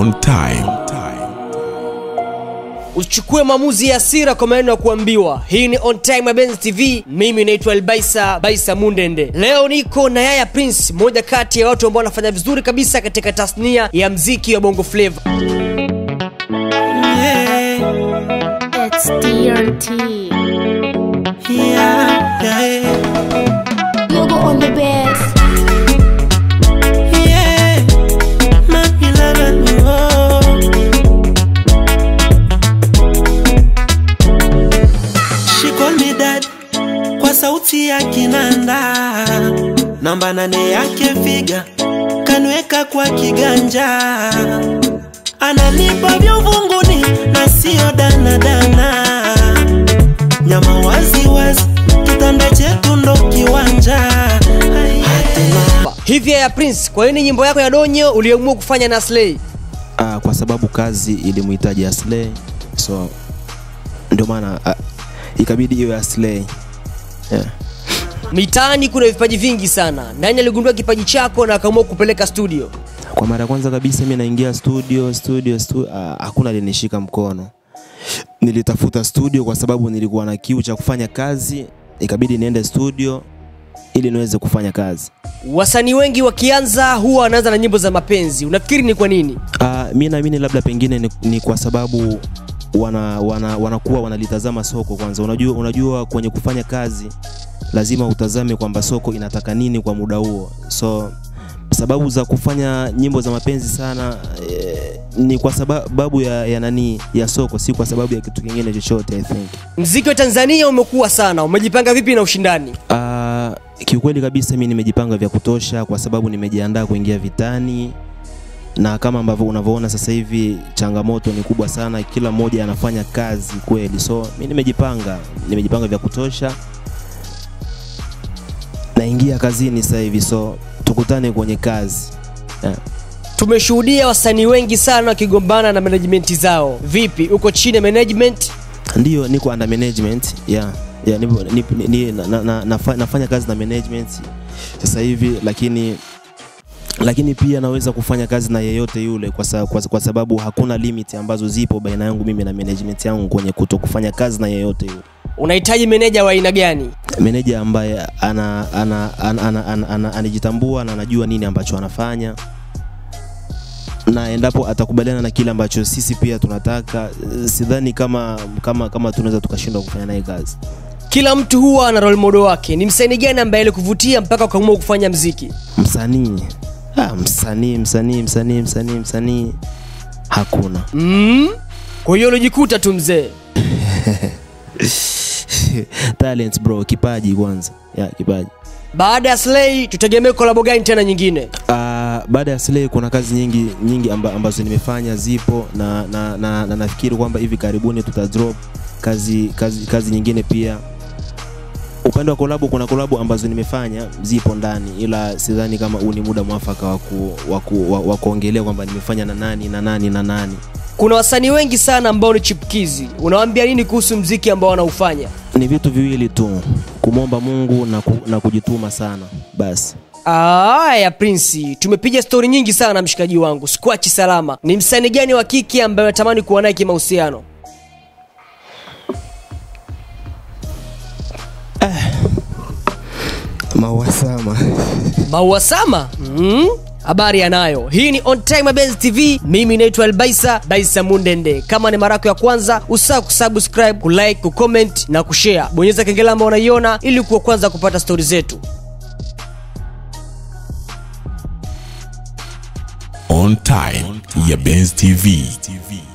on time. Usichukue maamuzi ya hasira kwa maneno ya kuambiwa. Hii ni On Time ya Benz TV. Mimi naitwa Elbaisa Baisa Mundende. Leo niko na Yaya Prince, mmoja kati ya watu ambao wanafanya vizuri kabisa katika tasnia ya mziki wa Bongo Flava. It's DRT. Yeah, yeah, Yoga on the best. yeah. Mami love me, oh. She call me dad kwa sauti ya kinanda, namba nane yake figa kanweka kwa kiganja, ananipa vya uvunguni na sio danadana, nyama wazi wazi, kitanda chetu ndo kiwanja. Hatuna Hivi Yaya Prince, kwa nini nyimbo yako ya Donyo uliamua kufanya na Slay? Ah, kwa sababu kazi ilimhitaji Aslay, so ndio maana ah, ikabidi iwe Aslay. Yeah. Mitaani kuna vipaji vingi sana. Nani aligundua kipaji chako na akaamua kupeleka studio? Kwa mara ya kwanza kabisa mimi naingia studio studio, studio ah, hakuna alinishika mkono. Nilitafuta studio kwa sababu nilikuwa na kiu cha kufanya kazi, ikabidi niende studio ili niweze kufanya kazi. Wasanii wengi wakianza huwa wanaanza na nyimbo za mapenzi. Unafikiri ni kwa nini? Uh, mi naamini labda pengine ni, ni kwa sababu wana, wana, wanakuwa wanalitazama soko kwanza. Unajua, unajua kwenye kufanya kazi lazima utazame kwamba soko inataka nini kwa muda huo. So sababu za kufanya nyimbo za mapenzi sana eh, ni kwa sababu ya, ya nani ya soko, si kwa sababu ya kitu kingine chochote I think. Mziki wa Tanzania umekuwa sana. Umejipanga vipi na ushindani? Uh, kiukweli kabisa mi nimejipanga vya kutosha kwa sababu nimejiandaa kuingia vitani na kama ambavyo unavyoona sasa hivi changamoto ni kubwa sana, kila mmoja anafanya kazi kweli, so mi nimejipanga, nimejipanga vya kutosha, naingia kazini sasa hivi, so tukutane kwenye kazi yeah. Tumeshuhudia wasanii wengi sana wakigombana na management zao. Vipi, uko chini ya management? Ndiyo, niko under management yeah. Yeah, nipo, nipo, ni, ni, na, na, na, nafa- nafanya kazi na management sasa hivi lakini lakini pia naweza kufanya kazi na yeyote yule kwa, sa, kwa, kwa sababu hakuna limit ambazo zipo baina yangu mimi na management yangu kwenye kuto kufanya kazi na yeyote yule. Unahitaji meneja wa aina gani? Meneja ambaye ana, ana, ana, ana, ana, ana, anajitambua na anajua nini ambacho anafanya na endapo atakubaliana na kile ambacho sisi pia tunataka, eh, sidhani kama kama kama tunaweza tukashindwa kufanya naye kazi. Kila mtu huwa ana role model wake. Ni msanii gani ambaye alikuvutia mpaka ukaamua kufanya mziki? Msanii ah, msanii msanii msanii msanii msanii hakuna. Mm? Kwa hiyo ulijikuta tu mzee. Talent bro, kipaji kwanza. Yeah, kipaji. Baada ya Slay tutegemee kolabo gani tena nyingine? Uh, baada ya Slay kuna kazi nyingi nyingi amba, ambazo nimefanya zipo na, na, na, na nafikiri kwamba hivi karibuni tuta drop kazi, kazi, kazi nyingine pia. Upande wa kolabo kuna kolabo ambazo nimefanya zipo ndani, ila sidhani kama huu ni muda mwafaka wa ku- wa ku- wa- wa kuongelea kwamba nimefanya na nani na nani na nani. Kuna wasanii wengi sana ambao ni chipkizi. Unawaambia nini kuhusu mziki ambao wanaufanya? Ni vitu viwili tu, kumwomba Mungu na, ku, na kujituma sana basi. Aya Prince, tumepiga stori nyingi sana na mshikaji wangu. Squachi salama. Ni msanii gani wa kike ambaye unatamani kuwa naye kimahusiano? Mawasama. Maua Sama? Mm? Habari yanayo. Hii ni On Time Benz TV. Mimi naitwa Elbaisa Baisa Mundende. Kama ni mara yako ya kwanza, usahau kusubscribe, kulike, kucomment na kushare. Bonyeza kengele ambayo unaiona ili kuwa kwanza kupata stori zetu. On time ya Benz TV.